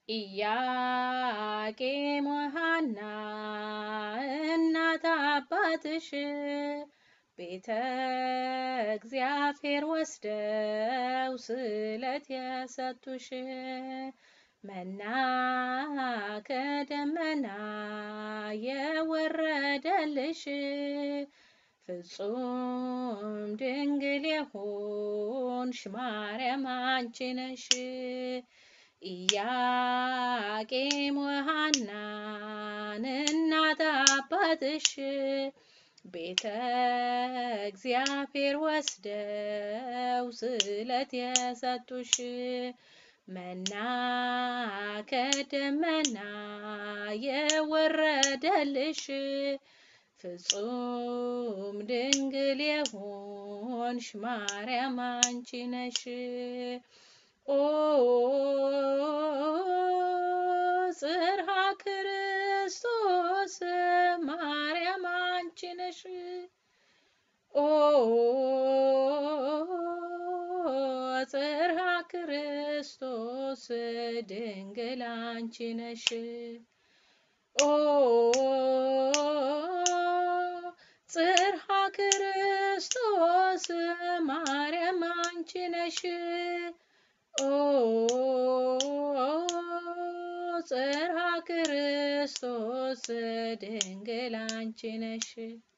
ኢያቄም ወሐና እናት አባትሽ ቤተ እግዚአብሔር ወስደው ስለት የሰጡሽ መና ከደመና የወረደልሽ ፍጹም ድንግል የሆንሽ ማርያም አንቺ ነሽ። ኢያቄም ወሐናን እናት አባትሽ ቤተ እግዚአብሔር ወስደው ስለት የሰጡሽ መና ከደመና የወረደልሽ ፍጹም ድንግል የሆንሽ ማርያም አንቺ ነሽ። ኦ ጽርሐ ክርስቶስ ማርያም አንቺ ነሽ። ኦ ጽርሐ ክርስቶስ ድንግል አንቺ ነሽ። ኦ ጽርሐ ክርስቶስ ማርያም አንቺ ነሽ። ኦ ጽርሐ ክርስቶስ ድንግል አንቺ ነሽ።